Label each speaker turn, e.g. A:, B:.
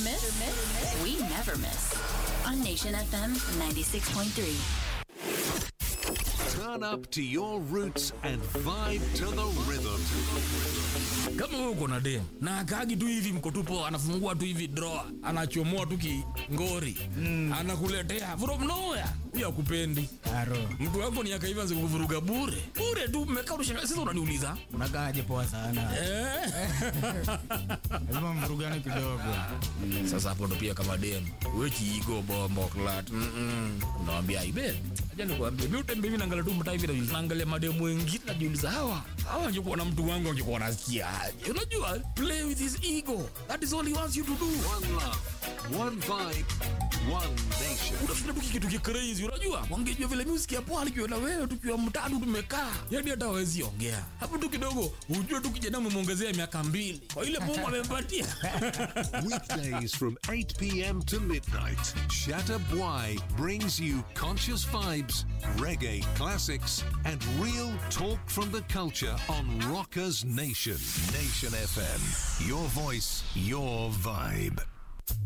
A: miss? We never miss. On Nation FM 96.3.
B: Turn up to your roots and vibe to the rhythm.
C: kama wewe uko na dem na akaagi tu hivi mkotupo anafungua tu hivi drawer anachomoa tu kingori mm. anakuletea from nowhere huyo akupendi
D: Aro,
C: mtu wako ni akaiva kuvuruga bure bure tu mmekaa unashangaa sasa unaniuliza
D: unakaaje poa sana.
C: eh?
D: Lazima mvurugane kidogo.
C: sasa hapo ndo pia kama dem we kiigo bombo klat unawambia ibe aja nikuambia mi utembe mi naangalia tu mtaa hivi najiuliza- naangalia mademu wengine najiuliza hawa hawa angekuwa na mtu wangu angekuwa nasikia aje unajua play with his ego that is all he wants you to do
B: One love, one vibe, one nation.
C: unashinda tu kitu kicrazy unajua wangejua vile music ya pwani kiwa na wewe tukiwa mtatu tumekaa yani hata hawezi ongea hapo tu kidogo ujue tu kijana umemwongezea miaka mbili kwa ile mungu amempatia
B: Weekdays from 8 p.m. to midnight, Shatter Bwai brings you conscious vibes, reggae classics, and real talk from the culture on Rockers Nation. Nation FM. Your voice, your vibe.